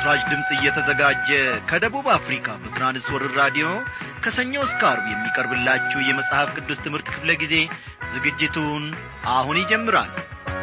ለምሥራች ድምፅ እየተዘጋጀ ከደቡብ አፍሪካ በትራንስወርር ራዲዮ ከሰኞ እስከ አርብ የሚቀርብላችሁ የመጽሐፍ ቅዱስ ትምህርት ክፍለ ጊዜ ዝግጅቱን አሁን ይጀምራል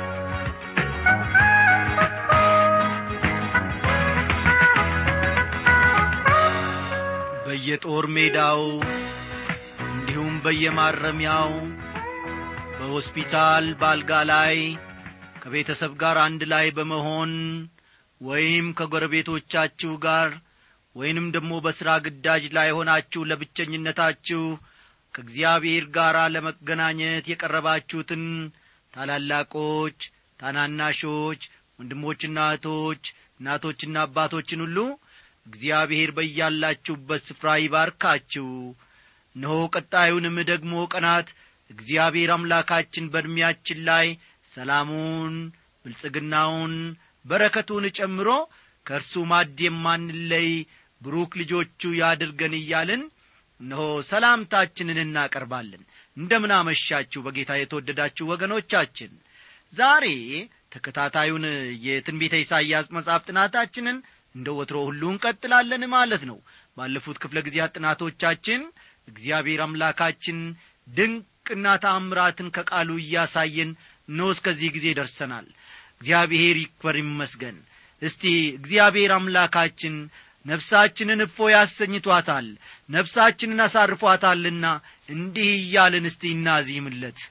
በየጦር ሜዳው እንዲሁም በየማረሚያው በሆስፒታል ባልጋ ላይ ከቤተሰብ ጋር አንድ ላይ በመሆን ወይም ከጎረቤቶቻችሁ ጋር ወይንም ደግሞ በሥራ ግዳጅ ላይ ሆናችሁ ለብቸኝነታችሁ ከእግዚአብሔር ጋር ለመገናኘት የቀረባችሁትን ታላላቆች ታናናሾች ወንድሞችና እህቶች እናቶችና አባቶችን ሁሉ እግዚአብሔር በያላችሁበት ስፍራ ይባርካችሁ እነሆ ቀጣዩንም ደግሞ ቀናት እግዚአብሔር አምላካችን በዕድሜያችን ላይ ሰላሙን ብልጽግናውን በረከቱን ጨምሮ ከእርሱ ማድ የማንለይ ብሩክ ልጆቹ ያድርገን እያልን እነሆ ሰላምታችንን እናቀርባለን እንደምን አመሻችሁ በጌታ የተወደዳችሁ ወገኖቻችን ዛሬ ተከታታዩን የትንቢተ ኢሳይያስ መጽሐፍ ጥናታችንን እንደ ወትሮ ሁሉ እንቀጥላለን ማለት ነው ባለፉት ክፍለ ጊዜያት ጥናቶቻችን እግዚአብሔር አምላካችን ድንቅና ታምራትን ከቃሉ እያሳየን እነሆ እስከዚህ ጊዜ ደርሰናል እግዚአብሔር ይክበር ይመስገን እስቲ እግዚአብሔር አምላካችን ነፍሳችንን እፎ ያሰኝቷታል ነፍሳችንን አሳርፏታልና እንዲህ እያልን እስቲ እናዚህምለት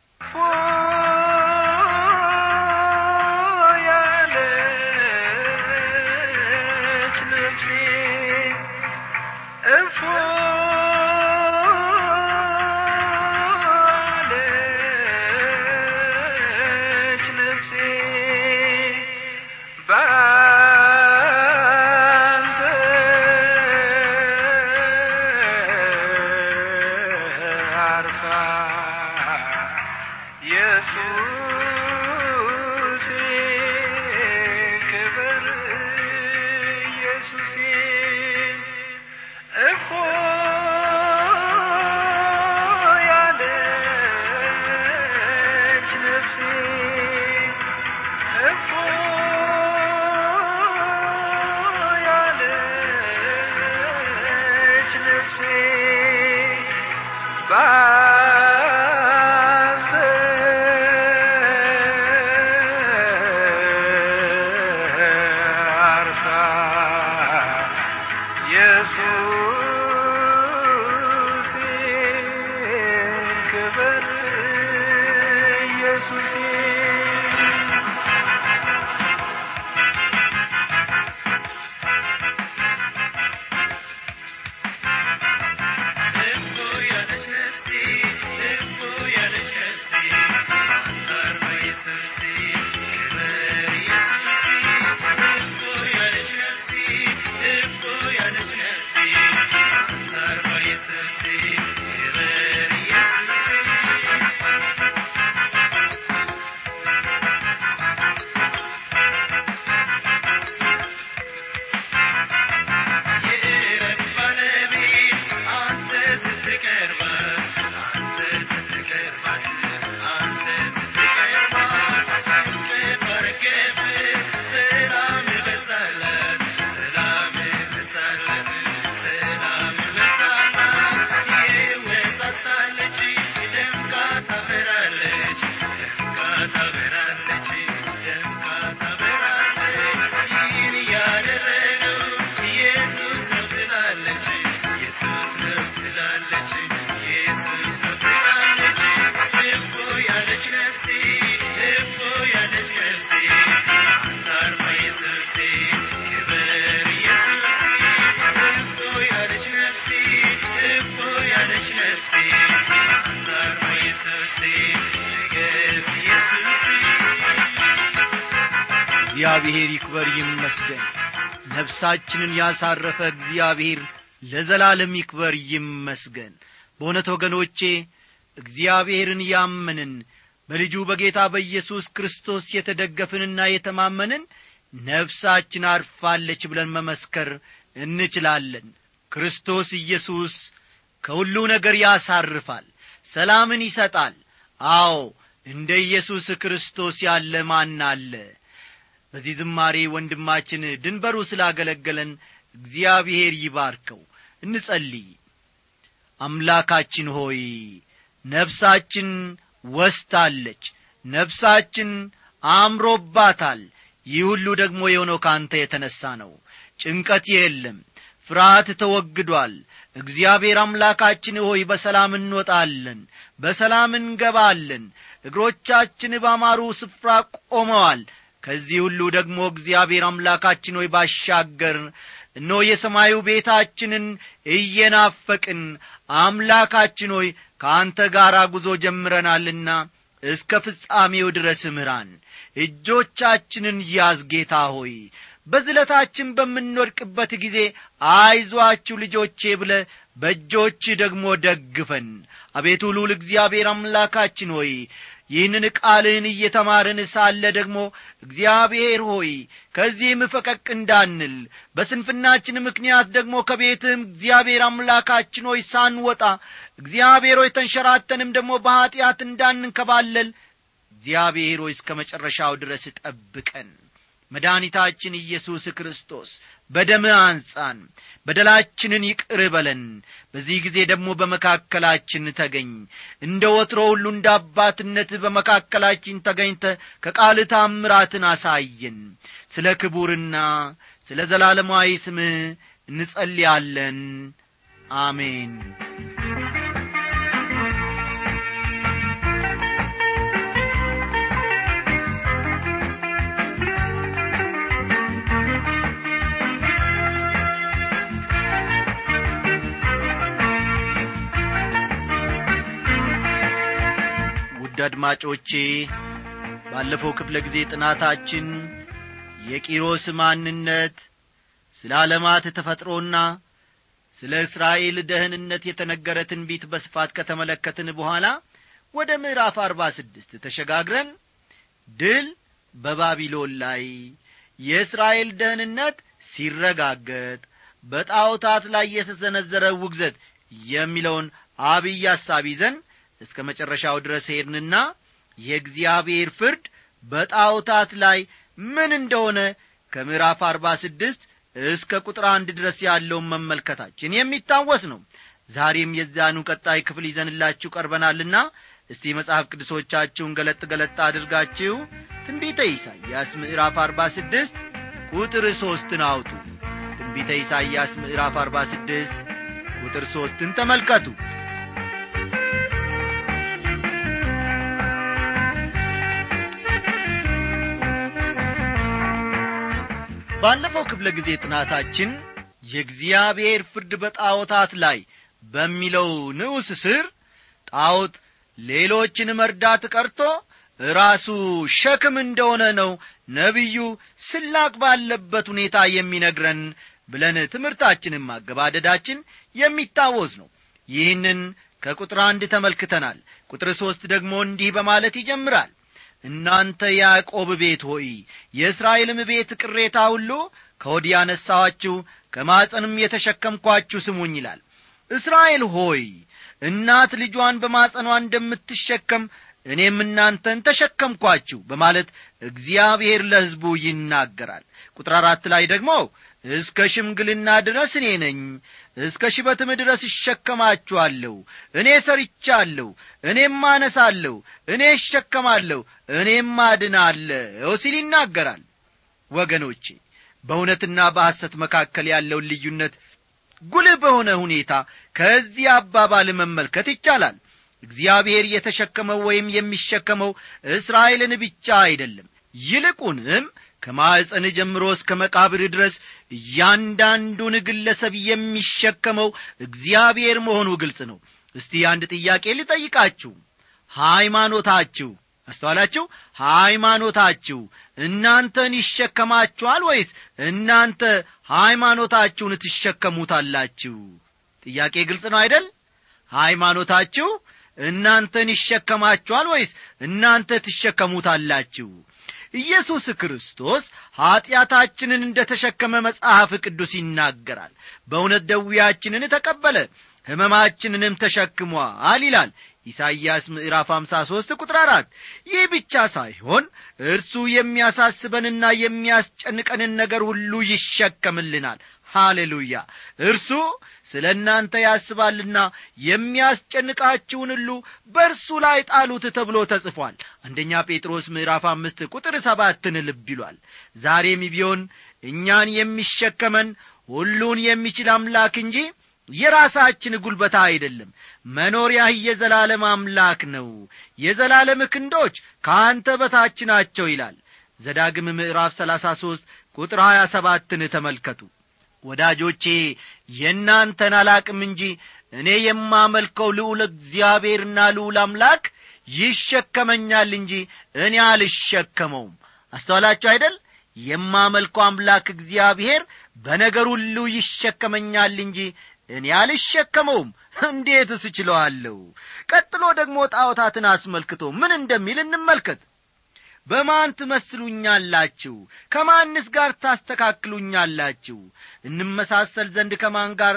እግዚአብሔር ይክበር ይመስገን ነፍሳችንን ያሳረፈ እግዚአብሔር ለዘላለም ይክበር ይመስገን በእውነት ወገኖቼ እግዚአብሔርን ያመንን በልጁ በጌታ በኢየሱስ ክርስቶስ የተደገፍንና የተማመንን ነፍሳችን አርፋለች ብለን መመስከር እንችላለን ክርስቶስ ኢየሱስ ከሁሉ ነገር ያሳርፋል ሰላምን ይሰጣል አዎ እንደ ኢየሱስ ክርስቶስ ያለ ማን አለ በዚህ ዝማሬ ወንድማችን ድንበሩ ስላገለገለን እግዚአብሔር ይባርከው እንጸልይ አምላካችን ሆይ ነፍሳችን ወስታለች ነፍሳችን አምሮባታል ይህ ሁሉ ደግሞ የሆነው ከአንተ የተነሣ ነው ጭንቀት የለም ፍርሃት ተወግዷል እግዚአብሔር አምላካችን ሆይ በሰላም እንወጣለን በሰላም እንገባለን እግሮቻችን ባማሩ ስፍራ ቆመዋል ከዚህ ሁሉ ደግሞ እግዚአብሔር አምላካችን ሆይ ባሻገር እኖ የሰማዩ ቤታችንን እየናፈቅን አምላካችን ሆይ ከአንተ ጋር ጉዞ ጀምረናልና እስከ ፍጻሜው ድረስ ምራን እጆቻችንን ያዝ ጌታ ሆይ በዝለታችን በምንወድቅበት ጊዜ አይዟችሁ ልጆቼ ብለ በእጆች ደግሞ ደግፈን አቤቱ ሉል እግዚአብሔር አምላካችን ሆይ ይህንን ቃልህን እየተማርን ሳለ ደግሞ እግዚአብሔር ሆይ ከዚህም ፈቀቅ እንዳንል በስንፍናችን ምክንያት ደግሞ ከቤትህም እግዚአብሔር አምላካችን ሆይ ሳንወጣ እግዚአብሔር ሆይ ተንሸራተንም ደግሞ በኀጢአት እንዳንንከባለል እግዚአብሔር ሆይ እስከ መጨረሻው ድረስ ጠብቀን መድኃኒታችን ኢየሱስ ክርስቶስ በደምህ አንጻን በደላችንን ይቅር በለን በዚህ ጊዜ ደግሞ በመካከላችን ተገኝ እንደ ወትሮ ሁሉ እንደ አባትነት በመካከላችን ተገኝተ ከቃል ታምራትን አሳየን ስለ ክቡርና ስለ ዘላለማዊ ስምህ እንጸልያለን አሜን ውድ አድማጮቼ ባለፈው ክፍለ ጊዜ ጥናታችን የቂሮስ ማንነት ስለ ዓለማት ተፈጥሮና ስለ እስራኤል ደህንነት የተነገረ ትንቢት በስፋት ከተመለከትን በኋላ ወደ ምዕራፍ አርባ ስድስት ተሸጋግረን ድል በባቢሎን ላይ የእስራኤል ደህንነት ሲረጋገጥ በጣዖታት ላይ የተሰነዘረ ውግዘት የሚለውን አብይ ሐሳብ ይዘን እስከ መጨረሻው ድረስ ሄድንና የእግዚአብሔር ፍርድ በጣዖታት ላይ ምን እንደሆነ ከምዕራፍ አርባ ስድስት እስከ ቁጥር አንድ ድረስ ያለውን መመልከታችን የሚታወስ ነው ዛሬም የዛኑ ቀጣይ ክፍል ይዘንላችሁ ቀርበናልና እስቲ መጽሐፍ ቅዱሶቻችሁን ገለጥ ገለጥ አድርጋችሁ ትንቢተ ኢሳይያስ ምዕራፍ አርባ ስድስት ቁጥር ሦስትን አውጡ ትንቢተ ኢሳይያስ ምዕራፍ አርባ ስድስት ቁጥር ሦስትን ተመልከቱ ባለፈው ክፍለ ጊዜ ጥናታችን የእግዚአብሔር ፍርድ በጣዖታት ላይ በሚለው ንዑስ ስር ጣዖት ሌሎችን መርዳት ቀርቶ ራሱ ሸክም እንደሆነ ነው ነቢዩ ስላቅ ባለበት ሁኔታ የሚነግረን ብለን ትምህርታችንን ማገባደዳችን የሚታወስ ነው ይህንን ከቁጥር አንድ ተመልክተናል ቁጥር ሦስት ደግሞ እንዲህ በማለት ይጀምራል እናንተ ያዕቆብ ቤት ሆይ የእስራኤልም ቤት ቅሬታ ሁሉ ከወዲህ ያነሳኋችሁ ከማፀንም የተሸከምኳችሁ ስሙኝ ይላል እስራኤል ሆይ እናት ልጇን በማጸኗ እንደምትሸከም እኔም እናንተን ተሸከምኳችሁ በማለት እግዚአብሔር ለሕዝቡ ይናገራል ቁጥር አራት ላይ ደግሞ እስከ ሽምግልና ድረስ እኔ ነኝ እስከ ሽበትም ድረስ እሸከማችኋለሁ እኔ ሰርቻለሁ እኔም አነሳለሁ እኔ እሸከማለሁ እኔም አድናለሁ ሲል ይናገራል ወገኖቼ በእውነትና በሐሰት መካከል ያለውን ልዩነት ጉልህ በሆነ ሁኔታ ከዚህ አባባል መመልከት ይቻላል እግዚአብሔር የተሸከመው ወይም የሚሸከመው እስራኤልን ብቻ አይደለም ይልቁንም ከማዕፀን ጀምሮ እስከ መቃብር ድረስ እያንዳንዱን ግለሰብ የሚሸከመው እግዚአብሔር መሆኑ ግልጽ ነው እስቲ አንድ ጥያቄ ልጠይቃችሁ ሃይማኖታችሁ አስተዋላችሁ ሃይማኖታችሁ እናንተን ይሸከማችኋል ወይስ እናንተ ሃይማኖታችሁን ትሸከሙታላችሁ ጥያቄ ግልጽ ነው አይደል ሃይማኖታችሁ እናንተን ይሸከማችኋል ወይስ እናንተ ትሸከሙታላችሁ ኢየሱስ ክርስቶስ ኀጢአታችንን እንደ ተሸከመ መጽሐፍ ቅዱስ ይናገራል በእውነት ደዌያችንን ተቀበለ ሕመማችንንም ተሸክሟል ይላል ኢሳይያስ ምዕራፍ 53 ቁጥር አራት ይህ ብቻ ሳይሆን እርሱ የሚያሳስበንና የሚያስጨንቀንን ነገር ሁሉ ይሸከምልናል ሃሌሉያ እርሱ ስለ እናንተ ያስባልና የሚያስጨንቃችሁን ሁሉ በእርሱ ላይ ጣሉት ተብሎ ተጽፏል አንደኛ ጴጥሮስ ምዕራፍ አምስት ቁጥር ሰባትን ልብ ይሏል ዛሬም ቢሆን እኛን የሚሸከመን ሁሉን የሚችል አምላክ እንጂ የራሳችን ጉልበታ አይደለም መኖሪያህ የዘላለም አምላክ ነው የዘላለም ክንዶች ከአንተ በታች ናቸው ይላል ዘዳግም ምዕራፍ ሰላሳ ሦስት ቁጥር ሀያ ሰባትን ተመልከቱ ወዳጆቼ የእናንተን አላቅም እንጂ እኔ የማመልከው ልዑል እግዚአብሔርና ልዑል አምላክ ይሸከመኛል እንጂ እኔ አልሸከመውም አስተዋላችሁ አይደል የማመልከው አምላክ እግዚአብሔር በነገር ሁሉ ይሸከመኛል እንጂ እኔ አልሸከመውም እንዴት እስችለዋለሁ ቀጥሎ ደግሞ ጣዖታትን አስመልክቶ ምን እንደሚል እንመልከት በማን ትመስሉኛላችሁ ከማንስ ጋር ታስተካክሉኛላችሁ እንመሳሰል ዘንድ ከማን ጋር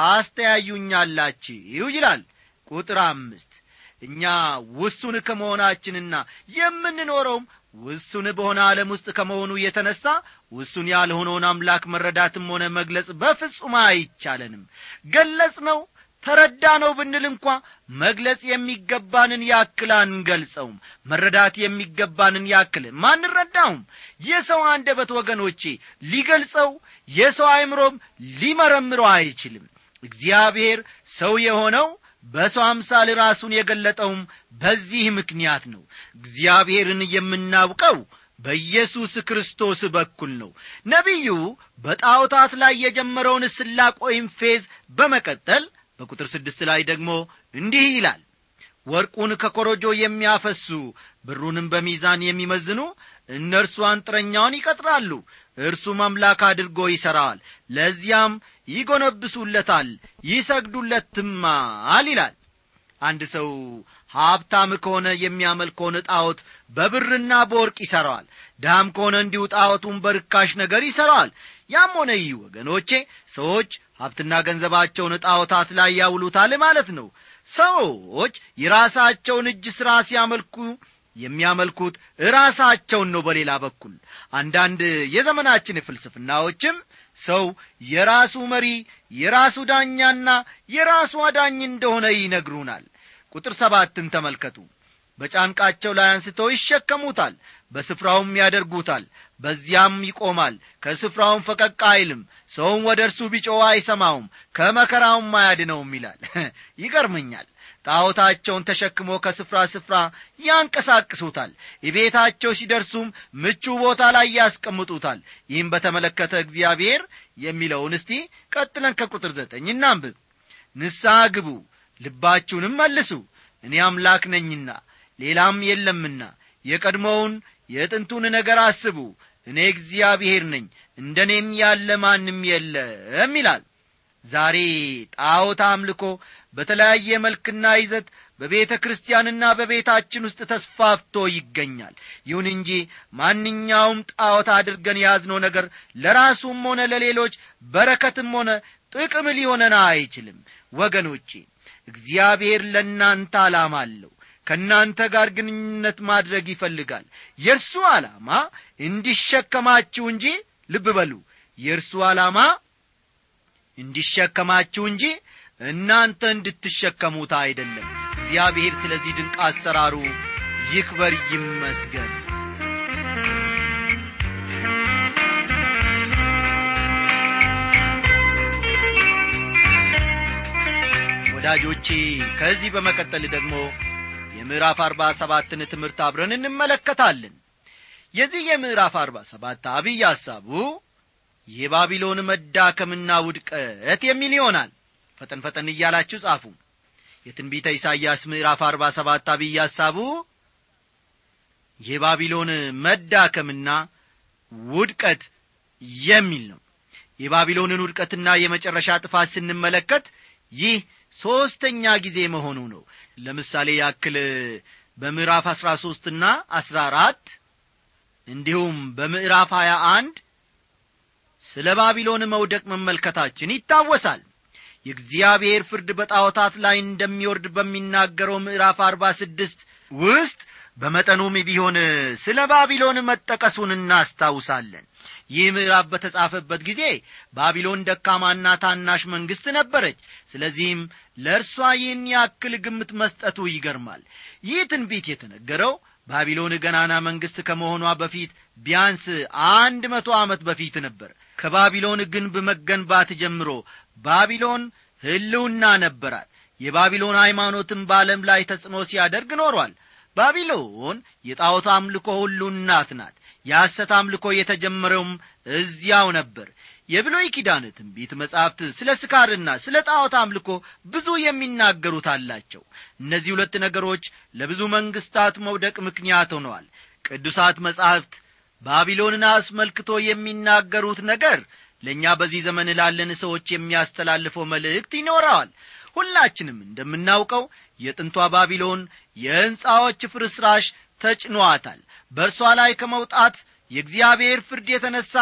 ታስተያዩኛላችሁ ይላል ቁጥር አምስት እኛ ውሱን ከመሆናችንና የምንኖረውም ውሱን በሆነ ዓለም ውስጥ ከመሆኑ የተነሣ ውሱን ያልሆነውን አምላክ መረዳትም ሆነ መግለጽ በፍጹም አይቻለንም ገለጽ ነው ተረዳ ነው ብንል እንኳ መግለጽ የሚገባንን ያክል አንገልጸውም መረዳት የሚገባንን ያክል ማንረዳውም የሰው አንደበት ወገኖቼ ሊገልጸው የሰው አይምሮም ሊመረምረው አይችልም እግዚአብሔር ሰው የሆነው በሰው አምሳል ራሱን የገለጠውም በዚህ ምክንያት ነው እግዚአብሔርን የምናውቀው በኢየሱስ ክርስቶስ በኩል ነው ነቢዩ በጣዖታት ላይ የጀመረውን ስላቅ ወይም ፌዝ በመቀጠል በቁጥር ስድስት ላይ ደግሞ እንዲህ ይላል ወርቁን ከኮረጆ የሚያፈሱ ብሩንም በሚዛን የሚመዝኑ እነርሱ አንጥረኛውን ይቀጥራሉ እርሱም አምላክ አድርጎ ይሠራዋል ለዚያም ይጐነብሱለታል ይሰግዱለትማል ይላል አንድ ሰው ሀብታም ከሆነ የሚያመልከውን ጣዖት በብርና በወርቅ ይሠራዋል ድሃም ከሆነ እንዲሁ ጣዖቱን በርካሽ ነገር ይሠራዋል ያም ሆነ ይህ ወገኖቼ ሰዎች ሀብትና ገንዘባቸውን ጣዖታት ላይ ያውሉታል ማለት ነው ሰዎች የራሳቸውን እጅ ሥራ ሲያመልኩ የሚያመልኩት ራሳቸውን ነው በሌላ በኩል አንዳንድ የዘመናችን ፍልስፍናዎችም ሰው የራሱ መሪ የራሱ ዳኛና የራሱ አዳኝ እንደሆነ ይነግሩናል ቁጥር ሰባትን ተመልከቱ በጫንቃቸው ላይ አንስተው ይሸከሙታል በስፍራውም ያደርጉታል በዚያም ይቆማል ከስፍራውም ፈቀቅ አይልም ሰውም ወደ እርሱ ቢጮዋ አይሰማውም ከመከራውም አያድነውም ይላል ይገርመኛል ጣዖታቸውን ተሸክሞ ከስፍራ ስፍራ ያንቀሳቅሱታል የቤታቸው ሲደርሱም ምቹ ቦታ ላይ ያስቀምጡታል ይህም በተመለከተ እግዚአብሔር የሚለውን እስቲ ቀጥለን ከቁጥር ዘጠኝ እናንብብ ንስሐ ግቡ ልባችሁንም መልሱ እኔ አምላክ ነኝና ሌላም የለምና የቀድሞውን የጥንቱን ነገር አስቡ እኔ እግዚአብሔር ነኝ እንደ እኔም ያለ ማንም የለም ይላል ዛሬ ጣዖት አምልኮ በተለያየ መልክና ይዘት በቤተ ክርስቲያንና በቤታችን ውስጥ ተስፋፍቶ ይገኛል ይሁን እንጂ ማንኛውም ጣዖት አድርገን የያዝነው ነገር ለራሱም ሆነ ለሌሎች በረከትም ሆነ ጥቅም ሊሆነን አይችልም ወገኖቼ እግዚአብሔር ለእናንተ ዓላማ አለው ከእናንተ ጋር ግንኙነት ማድረግ ይፈልጋል የእርሱ ዓላማ እንዲሸከማችሁ እንጂ ልብ በሉ የእርሱ ዓላማ እንዲሸከማችሁ እንጂ እናንተ እንድትሸከሙት አይደለም እግዚአብሔር ስለዚህ ድንቅ አሰራሩ ይክበር ይመስገን ወዳጆቼ ከዚህ በመቀጠል ደግሞ የምዕራፍ አርባ ሰባትን ትምህርት አብረን እንመለከታለን የዚህ የምዕራፍ አርባ ሰባት አብይ ሐሳቡ የባቢሎን መዳከምና ውድቀት የሚል ይሆናል ፈጠን ፈጠን እያላችሁ ጻፉ የትንቢተ ኢሳይያስ ምዕራፍ አርባ ሰባት አብይ ሐሳቡ የባቢሎን መዳከምና ውድቀት የሚል ነው የባቢሎንን ውድቀትና የመጨረሻ ጥፋት ስንመለከት ይህ ሦስተኛ ጊዜ መሆኑ ነው ለምሳሌ ያክል በምዕራፍ አሥራ ሦስትና አሥራ አራት እንዲሁም በምዕራፍ ሀያ አንድ ስለ ባቢሎን መውደቅ መመልከታችን ይታወሳል የእግዚአብሔር ፍርድ በጣዖታት ላይ እንደሚወርድ በሚናገረው ምዕራፍ አርባ ስድስት ውስጥ በመጠኑም ቢሆን ስለ ባቢሎን መጠቀሱን እናስታውሳለን ይህ ምዕራፍ በተጻፈበት ጊዜ ባቢሎን ደካማና ታናሽ መንግሥት ነበረች ስለዚህም ለእርሷ ይህን ያክል ግምት መስጠቱ ይገርማል ይህ ትንቢት የተነገረው ባቢሎን ገናና መንግሥት ከመሆኗ በፊት ቢያንስ አንድ መቶ ዓመት በፊት ነበር ከባቢሎን ግንብ መገንባት ጀምሮ ባቢሎን ሕልውና ነበራት የባቢሎን ሃይማኖትም በዓለም ላይ ተጽዕኖ ሲያደርግ ኖሯል ባቢሎን የጣዖት አምልኮ ሁሉ እናት ናት የሐሰት አምልኮ የተጀመረውም እዚያው ነበር የብሎይ ኪዳን ትንቢት መጻሕፍት ስለ ስካርና ስለ ጣዖት አምልኮ ብዙ የሚናገሩት አላቸው እነዚህ ሁለት ነገሮች ለብዙ መንግሥታት መውደቅ ምክንያት ሆነዋል ቅዱሳት መጻሕፍት ባቢሎንን አስመልክቶ የሚናገሩት ነገር ለእኛ በዚህ ዘመን ላለን ሰዎች የሚያስተላልፈው መልእክት ይኖረዋል ሁላችንም እንደምናውቀው የጥንቷ ባቢሎን የሕንፃዎች ፍርስራሽ ተጭኗታል በእርሷ ላይ ከመውጣት የእግዚአብሔር ፍርድ የተነሣ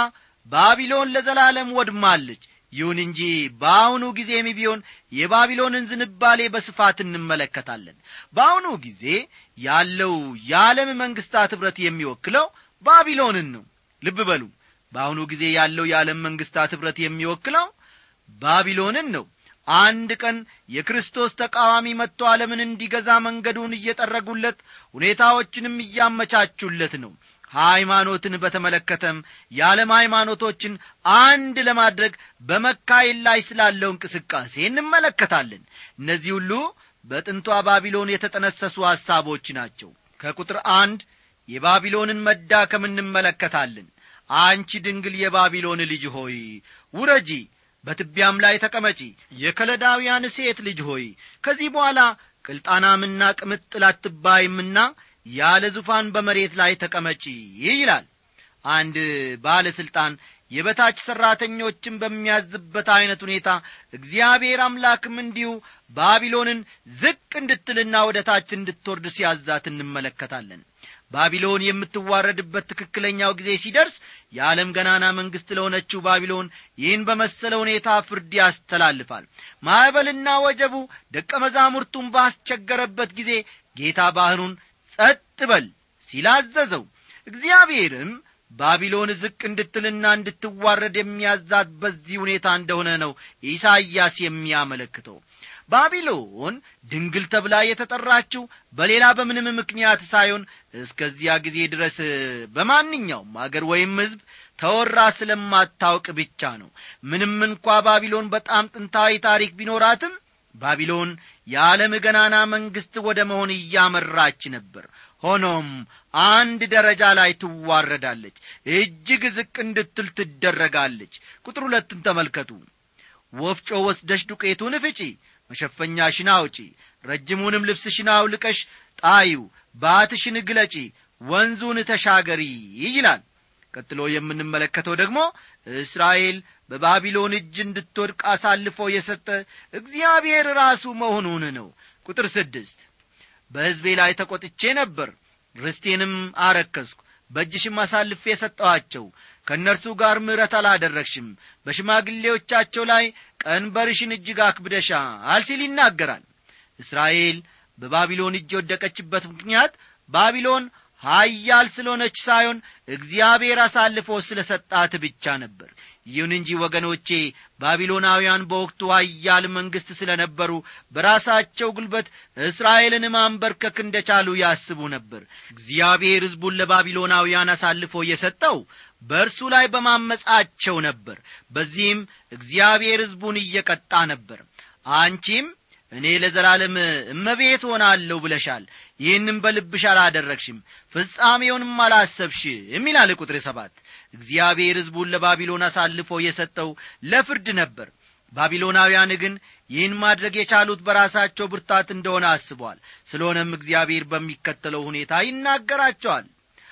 ባቢሎን ለዘላለም ወድማለች ይሁን እንጂ በአሁኑ ጊዜም ቢሆን የባቢሎንን ዝንባሌ በስፋት እንመለከታለን በአሁኑ ጊዜ ያለው የዓለም መንግሥታት ኅብረት የሚወክለው ባቢሎንን ነው ልብ በሉ በአሁኑ ጊዜ ያለው የዓለም መንግሥታት ኅብረት የሚወክለው ባቢሎንን ነው አንድ ቀን የክርስቶስ ተቃዋሚ መጥቶ ዓለምን እንዲገዛ መንገዱን እየጠረጉለት ሁኔታዎችንም እያመቻቹለት ነው ሃይማኖትን በተመለከተም የዓለም ሃይማኖቶችን አንድ ለማድረግ በመካሄድ ላይ ስላለው እንቅስቃሴ እንመለከታለን እነዚህ ሁሉ በጥንቷ ባቢሎን የተጠነሰሱ ሐሳቦች ናቸው ከቁጥር አንድ የባቢሎንን መዳከም እንመለከታለን አንቺ ድንግል የባቢሎን ልጅ ሆይ ውረጂ በትቢያም ላይ ተቀመጪ የከለዳውያን ሴት ልጅ ሆይ ከዚህ በኋላ ቅልጣናምና ቅምጥል አትባይምና ያለ ዙፋን በመሬት ላይ ተቀመጪ ይላል አንድ ባለሥልጣን የበታች ሠራተኞችን በሚያዝበት ዐይነት ሁኔታ እግዚአብሔር አምላክም እንዲሁ ባቢሎንን ዝቅ እንድትልና ወደ ታች እንድትወርድ ሲያዛት እንመለከታለን ባቢሎን የምትዋረድበት ትክክለኛው ጊዜ ሲደርስ የዓለም ገናና መንግሥት ለሆነችው ባቢሎን ይህን በመሰለ ሁኔታ ፍርድ ያስተላልፋል ማዕበልና ወጀቡ ደቀ መዛሙርቱን ባስቸገረበት ጊዜ ጌታ ባሕሩን ጸጥ በል ሲላዘዘው እግዚአብሔርም ባቢሎን ዝቅ እንድትልና እንድትዋረድ የሚያዛት በዚህ ሁኔታ እንደሆነ ነው ኢሳይያስ የሚያመለክተው ባቢሎን ድንግል ተብላ የተጠራችው በሌላ በምንም ምክንያት ሳይሆን እስከዚያ ጊዜ ድረስ በማንኛውም አገር ወይም ሕዝብ ተወራ ስለማታውቅ ብቻ ነው ምንም እንኳ ባቢሎን በጣም ጥንታዊ ታሪክ ቢኖራትም ባቢሎን የዓለም ገናና መንግሥት ወደ መሆን እያመራች ነበር ሆኖም አንድ ደረጃ ላይ ትዋረዳለች እጅግ ዝቅ እንድትል ትደረጋለች ቁጥር ሁለትን ተመልከቱ ወፍጮ ወስደሽ ዱቄቱን ፍጪ መሸፈኛሽን አውጪ ረጅሙንም ልብስሽን አውልቀሽ ጣዩ ባትሽን ግለጪ ወንዙን ተሻገሪ ይላል ቀጥሎ የምንመለከተው ደግሞ እስራኤል በባቢሎን እጅ እንድትወድቅ አሳልፎ የሰጠ እግዚአብሔር ራሱ መሆኑን ነው ቁጥር ስድስት በሕዝቤ ላይ ተቈጥቼ ነበር ርስቴንም አረከስኩ በእጅሽም አሳልፌ የሰጠኋቸው ከእነርሱ ጋር ምሕረት አላደረግሽም በሽማግሌዎቻቸው ላይ ቀንበርሽን እጅግ አክብደሻል ሲል ይናገራል እስራኤል በባቢሎን እጅ የወደቀችበት ምክንያት ባቢሎን ሀያል ስለሆነች ሳይሆን እግዚአብሔር አሳልፎ ስለ ሰጣት ብቻ ነበር ይሁን እንጂ ወገኖቼ ባቢሎናውያን በወቅቱ ሀያል መንግሥት ስለ ነበሩ በራሳቸው ጉልበት እስራኤልን ማንበርከክ እንደቻሉ ያስቡ ነበር እግዚአብሔር ሕዝቡን ለባቢሎናውያን አሳልፎ የሰጠው በእርሱ ላይ በማመጻቸው ነበር በዚህም እግዚአብሔር ሕዝቡን እየቀጣ ነበር አንቺም እኔ ለዘላለም እመቤት ሆናለሁ ብለሻል ይህንም በልብሽ አላደረግሽም ፍጻሜውንም አላሰብሽም ይላል ቁጥር ሰባት እግዚአብሔር ሕዝቡን ለባቢሎን አሳልፎ የሰጠው ለፍርድ ነበር ባቢሎናውያን ግን ይህን ማድረግ የቻሉት በራሳቸው ብርታት እንደሆነ አስበዋል ስለሆነም እግዚአብሔር በሚከተለው ሁኔታ ይናገራቸዋል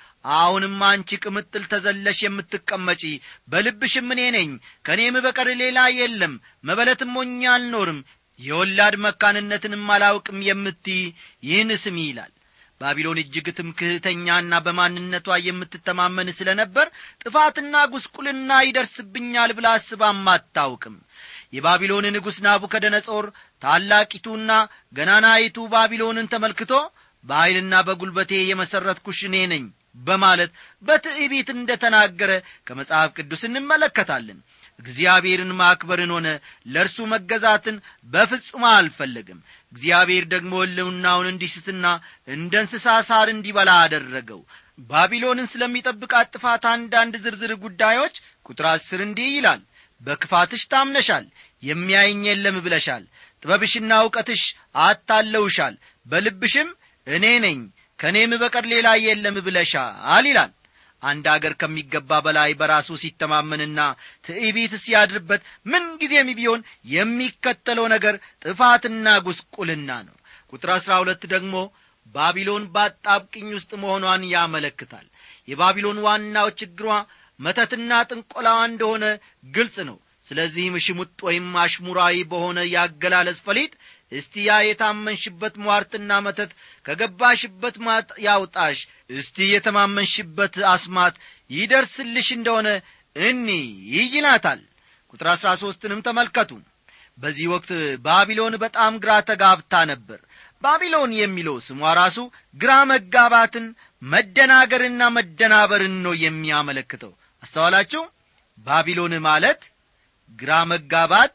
አሁንም አንቺ ቅምጥል ተዘለሽ የምትቀመጪ በልብሽም እኔ ነኝ ከእኔም በቀር ሌላ የለም መበለትም ሞኛ አልኖርም የወላድ መካንነትንም አላውቅም የምትይ ይህን ስሚ ይላል ባቢሎን እጅግ ትምክህተኛና በማንነቷ የምትተማመን ስለ ነበር ጥፋትና ጉስቁልና ይደርስብኛል ብላ አስባም አታውቅም የባቢሎን ንጉሥ ናቡከደነጾር ታላቂቱና ገናናይቱ ባቢሎንን ተመልክቶ በኀይልና በጒልበቴ የመሠረትኩሽ እኔ ነኝ በማለት በትዕቢት እንደ ተናገረ ከመጽሐፍ ቅዱስ እንመለከታለን እግዚአብሔርን ማክበርን ሆነ ለእርሱ መገዛትን በፍጹም አልፈለግም እግዚአብሔር ደግሞ ሕልውናውን እንዲስትና እንደ እንስሳ ሳር እንዲበላ አደረገው ባቢሎንን ስለሚጠብቃት ጥፋት አንዳንድ ዝርዝር ጉዳዮች ቁጥር አስር እንዲህ ይላል በክፋትሽ ታምነሻል የሚያይኝ የለም ብለሻል ጥበብሽና እውቀትሽ አታለውሻል በልብሽም እኔ ነኝ ከእኔም በቀር ሌላ የለም ብለሻል ይላል አንድ አገር ከሚገባ በላይ በራሱ ሲተማመንና ትዕቢት ሲያድርበት ምንጊዜም ቢሆን የሚከተለው ነገር ጥፋትና ጉስቁልና ነው ቁጥር አሥራ ሁለት ደግሞ ባቢሎን በአጣብቅኝ ውስጥ መሆኗን ያመለክታል የባቢሎን ዋናው ችግሯ መተትና ጥንቆላዋ እንደሆነ ግልጽ ነው ስለዚህም ሽሙጥ ወይም አሽሙራዊ በሆነ ያገላለጽ ፈሊጥ እስቲ ያ የታመንሽበት ሟርትና መተት ከገባሽበት ማጥ ያውጣሽ እስቲ የተማመንሽበት አስማት ይደርስልሽ እንደሆነ እኒ ይይላታል ቁጥር አሥራ ሦስትንም ተመልከቱ በዚህ ወቅት ባቢሎን በጣም ግራ ተጋብታ ነበር ባቢሎን የሚለው ስሟ ራሱ ግራ መጋባትን መደናገርና መደናበርን ነው የሚያመለክተው አስተዋላችሁ ባቢሎን ማለት ግራ መጋባት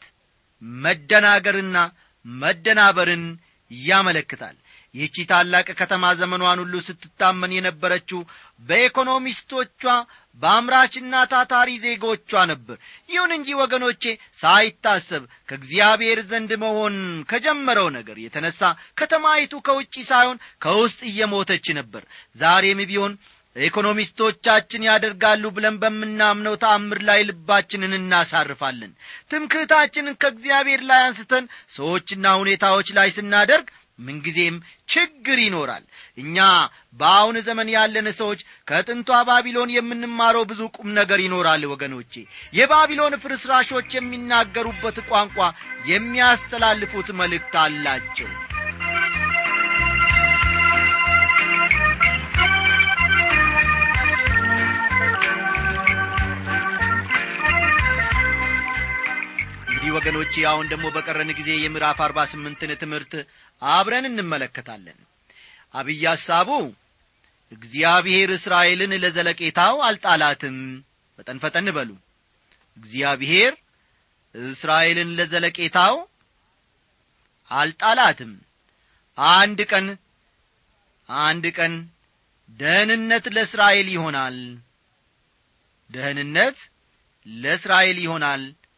መደናገርና መደናበርን ያመለክታል ይህቺ ታላቅ ከተማ ዘመኗን ሁሉ ስትታመን የነበረችው በኢኮኖሚስቶቿ በአምራችና ታታሪ ዜጎቿ ነበር ይሁን እንጂ ወገኖቼ ሳይታሰብ ከእግዚአብሔር ዘንድ መሆን ከጀመረው ነገር የተነሳ ከተማይቱ ከውጪ ሳይሆን ከውስጥ እየሞተች ነበር ዛሬም ቢሆን ኢኮኖሚስቶቻችን ያደርጋሉ ብለን በምናምነው ተአምር ላይ ልባችንን እናሳርፋለን ትምክህታችንን ከእግዚአብሔር ላይ አንስተን ሰዎችና ሁኔታዎች ላይ ስናደርግ ምንጊዜም ችግር ይኖራል እኛ በአሁን ዘመን ያለን ሰዎች ከጥንቷ ባቢሎን የምንማረው ብዙ ቁም ነገር ይኖራል ወገኖቼ የባቢሎን ፍርስራሾች የሚናገሩበት ቋንቋ የሚያስተላልፉት መልእክት አላቸው እንግዲህ ወገኖቼ አሁን ደግሞ በቀረን ጊዜ የምዕራፍ አርባ ስምንትን ትምህርት አብረን እንመለከታለን አብይ ሐሳቡ እግዚአብሔር እስራኤልን ለዘለቄታው አልጣላትም ፈጠን ፈጠን በሉ እግዚአብሔር እስራኤልን ለዘለቄታው አልጣላትም አንድ ቀን አንድ ቀን ደህንነት ለእስራኤል ይሆናል ደህንነት ለእስራኤል ይሆናል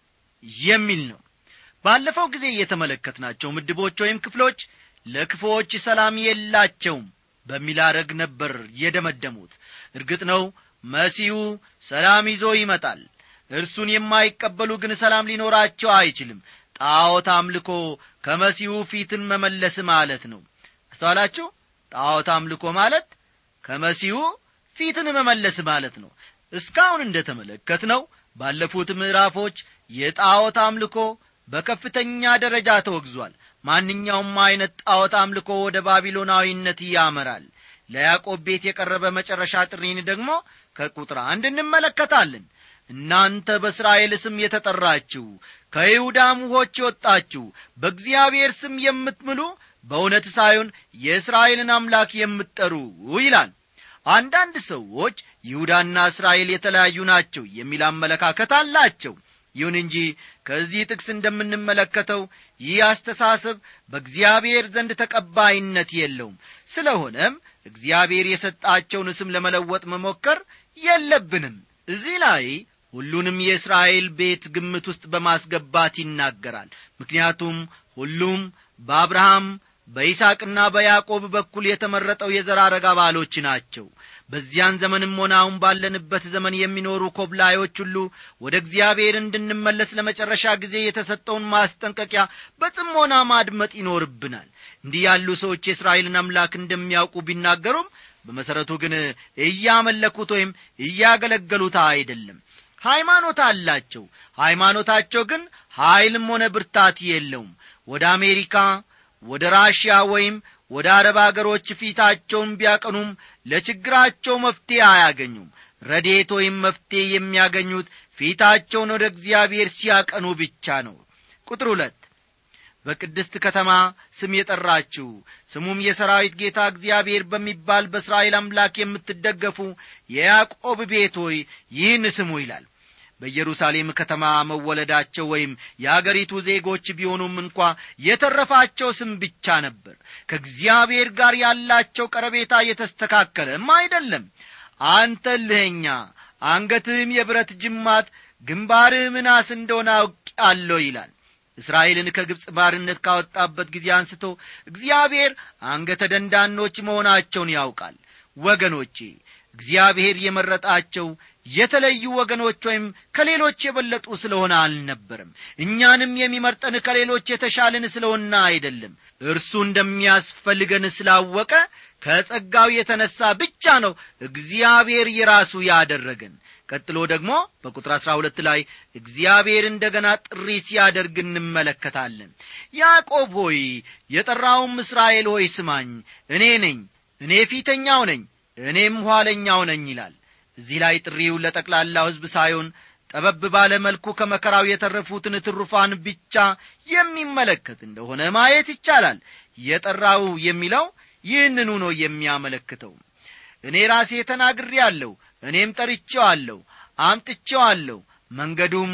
የሚል ነው ባለፈው ጊዜ የተመለከትናቸው ምድቦች ወይም ክፍሎች ለክፎች ሰላም የላቸውም በሚል አረግ ነበር የደመደሙት እርግጥ ነው መሲሁ ሰላም ይዞ ይመጣል እርሱን የማይቀበሉ ግን ሰላም ሊኖራቸው አይችልም ጣዖት አምልኮ ከመሲሁ ፊትን መመለስ ማለት ነው አስተዋላችሁ ጣዖት አምልኮ ማለት ከመሲሁ ፊትን መመለስ ማለት ነው እስካሁን እንደ ተመለከት ነው ባለፉት ምዕራፎች የጣዖት አምልኮ በከፍተኛ ደረጃ ተወግዟል ማንኛውም ዐይነት ጣዖት አምልኮ ወደ ባቢሎናዊነት ያመራል ለያዕቆብ ቤት የቀረበ መጨረሻ ጥሪን ደግሞ ከቁጥር አንድ እንመለከታለን እናንተ በእስራኤል ስም የተጠራችሁ ከይሁዳም ውኆች የወጣችሁ በእግዚአብሔር ስም የምትምሉ በእውነት ሳይሆን የእስራኤልን አምላክ የምትጠሩ ይላል አንዳንድ ሰዎች ይሁዳና እስራኤል የተለያዩ ናቸው የሚል አመለካከት አላቸው ይሁን እንጂ ከዚህ ጥቅስ እንደምንመለከተው ይህ አስተሳሰብ በእግዚአብሔር ዘንድ ተቀባይነት የለውም ስለሆነም እግዚአብሔር የሰጣቸውን ስም ለመለወጥ መሞከር የለብንም እዚህ ላይ ሁሉንም የእስራኤል ቤት ግምት ውስጥ በማስገባት ይናገራል ምክንያቱም ሁሉም በአብርሃም በይስቅና በያዕቆብ በኩል የተመረጠው የዘራረግ አባሎች ናቸው በዚያን ዘመንም ሆነ አሁን ባለንበት ዘመን የሚኖሩ ኮብላዮች ሁሉ ወደ እግዚአብሔር እንድንመለስ ለመጨረሻ ጊዜ የተሰጠውን ማስጠንቀቂያ በጥሞና ማድመጥ ይኖርብናል እንዲህ ያሉ ሰዎች የእስራኤልን አምላክ እንደሚያውቁ ቢናገሩም በመሠረቱ ግን እያመለኩት ወይም እያገለገሉት አይደለም ሃይማኖት አላቸው ሃይማኖታቸው ግን ኀይልም ሆነ ብርታት የለውም ወደ አሜሪካ ወደ ራሽያ ወይም ወደ አረብ አገሮች ፊታቸውን ቢያቀኑም ለችግራቸው መፍትሔ አያገኙም ረዴት ወይም መፍትሔ የሚያገኙት ፊታቸውን ወደ እግዚአብሔር ሲያቀኑ ብቻ ነው ቁጥር ሁለት በቅድስት ከተማ ስም የጠራችሁ ስሙም የሰራዊት ጌታ እግዚአብሔር በሚባል በእስራኤል አምላክ የምትደገፉ የያዕቆብ ቤት ሆይ ይህን ስሙ ይላል በኢየሩሳሌም ከተማ መወለዳቸው ወይም የአገሪቱ ዜጎች ቢሆኑም እንኳ የተረፋቸው ስም ብቻ ነበር ከእግዚአብሔር ጋር ያላቸው ቀረቤታ የተስተካከለም አይደለም አንተ ልኸኛ አንገትህም የብረት ጅማት ግንባርህ ምናስ እንደሆነ አውቄአለሁ ይላል እስራኤልን ከግብፅ ባርነት ካወጣበት ጊዜ አንስቶ እግዚአብሔር አንገተ ደንዳኖች መሆናቸውን ያውቃል ወገኖቼ እግዚአብሔር የመረጣቸው የተለዩ ወገኖች ወይም ከሌሎች የበለጡ ስለሆነ አልነበርም እኛንም የሚመርጠን ከሌሎች የተሻልን ስለሆነ አይደለም እርሱ እንደሚያስፈልገን ስላወቀ ከጸጋው የተነሣ ብቻ ነው እግዚአብሔር የራሱ ያደረገን ቀጥሎ ደግሞ በቁጥር አሥራ ሁለት ላይ እግዚአብሔር እንደ ገና ጥሪ ሲያደርግ እንመለከታለን ያዕቆብ ሆይ የጠራውም እስራኤል ሆይ ስማኝ እኔ ነኝ እኔ ፊተኛው ነኝ እኔም ኋለኛው ነኝ ይላል እዚህ ላይ ጥሪው ለጠቅላላው ሕዝብ ሳይሆን ጠበብ ባለ መልኩ ከመከራው የተረፉትን ትሩፋን ብቻ የሚመለከት እንደሆነ ማየት ይቻላል የጠራው የሚለው ይህንኑ ነው የሚያመለክተው እኔ ራሴ ተናግሬአለሁ እኔም ጠርቼዋለሁ አምጥቼዋለሁ መንገዱም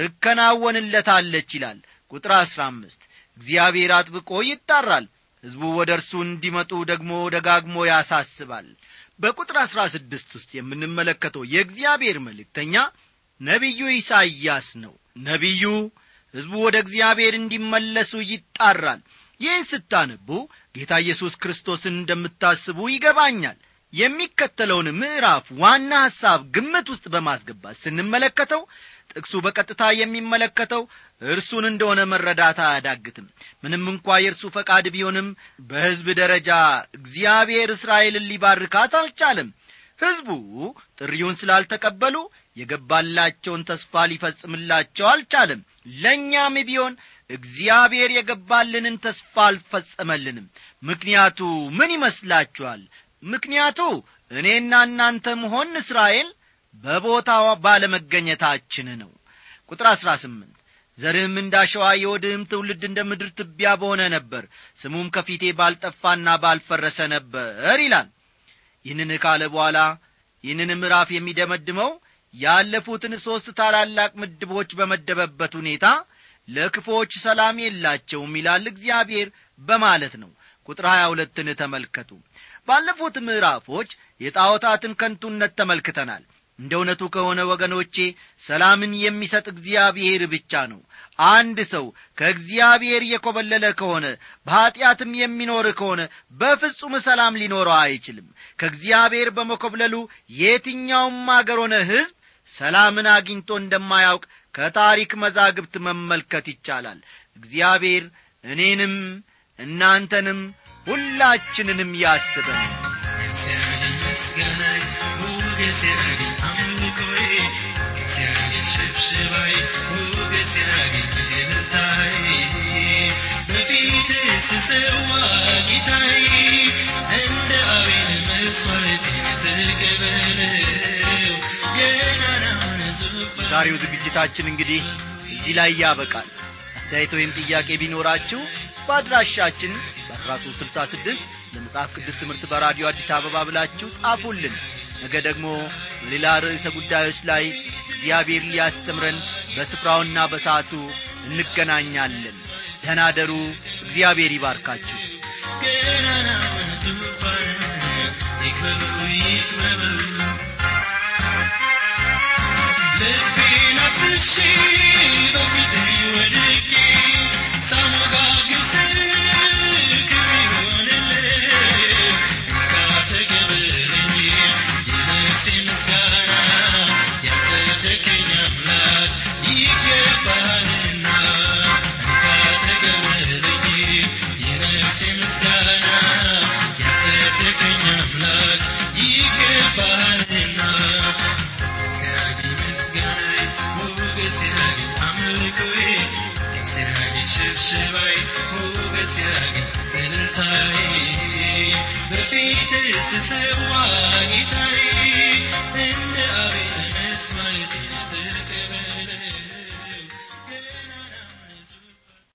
ትከናወንለታለች ይላል ቁጥር አሥራ አምስት እግዚአብሔር አጥብቆ ይጣራል ሕዝቡ ወደ እርሱ እንዲመጡ ደግሞ ደጋግሞ ያሳስባል በቁጥር አሥራ ስድስት ውስጥ የምንመለከተው የእግዚአብሔር መልእክተኛ ነቢዩ ኢሳይያስ ነው ነቢዩ ሕዝቡ ወደ እግዚአብሔር እንዲመለሱ ይጣራል ይህን ስታነቡ ጌታ ኢየሱስ ክርስቶስን እንደምታስቡ ይገባኛል የሚከተለውን ምዕራፍ ዋና ሐሳብ ግምት ውስጥ በማስገባት ስንመለከተው ጥቅሱ በቀጥታ የሚመለከተው እርሱን እንደሆነ መረዳት አያዳግትም ምንም እንኳ የእርሱ ፈቃድ ቢሆንም በሕዝብ ደረጃ እግዚአብሔር እስራኤልን ሊባርካት አልቻለም ሕዝቡ ጥሪውን ስላልተቀበሉ የገባላቸውን ተስፋ ሊፈጽምላቸው አልቻለም ለእኛም ቢሆን እግዚአብሔር የገባልንን ተስፋ አልፈጸመልንም ምክንያቱ ምን ይመስላችኋል ምክንያቱ እኔና እናንተ መሆን እስራኤል በቦታው ባለመገኘታችን ነው ቁጥር አሥራ ስምንት ዘርህም እንዳሸዋ የወድህም ትውልድ እንደ ምድር ትቢያ በሆነ ነበር ስሙም ከፊቴ ባልጠፋና ባልፈረሰ ነበር ይላል ይህንን ካለ በኋላ ይህንን ምዕራፍ የሚደመድመው ያለፉትን ሦስት ታላላቅ ምድቦች በመደበበት ሁኔታ ለክፎች ሰላም የላቸውም ይላል እግዚአብሔር በማለት ነው ቁጥር ሀያ ሁለትን ተመልከቱ ባለፉት ምዕራፎች የጣዖታትን ከንቱነት ተመልክተናል እንደ እውነቱ ከሆነ ወገኖቼ ሰላምን የሚሰጥ እግዚአብሔር ብቻ ነው አንድ ሰው ከእግዚአብሔር የኰበለለ ከሆነ በኀጢአትም የሚኖር ከሆነ በፍጹም ሰላም ሊኖረው አይችልም ከእግዚአብሔር በመኰብለሉ የትኛውም አገር ሆነ ሕዝብ ሰላምን አግኝቶ እንደማያውቅ ከታሪክ መዛግብት መመልከት ይቻላል እግዚአብሔር እኔንም እናንተንም ሁላችንንም ያስበን እግዚአብሔር ምስጋናዬ እግዚአብሔር አምልኮዬ እግዚአብሔር ሽብሽባዬ እግዚአብሔር እልልታዬ በፊት ስሰዋ ጌታዬ እንደ አቤል መስዋዕቴን ተቀበለው ገናናውን ዙፋን ዛሬው ዝግጅታችን እንግዲህ እዚህ ላይ ያበቃል አስተያየት ወይም ጥያቄ ቢኖራችሁ በአድራሻችን በ1366 ለመጽሐፍ ቅዱስ ትምህርት በራዲዮ አዲስ አበባ ብላችሁ ጻፉልን ነገ ደግሞ በሌላ ርዕሰ ጉዳዮች ላይ እግዚአብሔር ሊያስተምረን በስፍራውና በሰዓቱ እንገናኛለን ደናደሩ እግዚአብሔር ይባርካችሁ ገናናውን ዙፋን ይክበቡ ይክበቡ ልቤን አፍስሼ በፊትህ ወድቄ ሳሞጋግስ ክብር ይሆንልህ እንካ ተቀበለኝ የነፍሴ ምስጋና ያጸደቀኝ አምላክ ይገባሃልና እንካ ተቀበለኝ የነፍሴ ምስጋና ያጸደቀኝ አምላክ ይገባሃልና እግዚአብሔር ምስጋናዬ ሞገስ ያግኝ አምልኮዬ እግዚአብሔር ሽብሽባዬ ሞገስ ያግኝ እልልታዬ በፊትህ ስሰዋ ጌታዬ እንደ አቤል መስዋዕቴን ተቀበል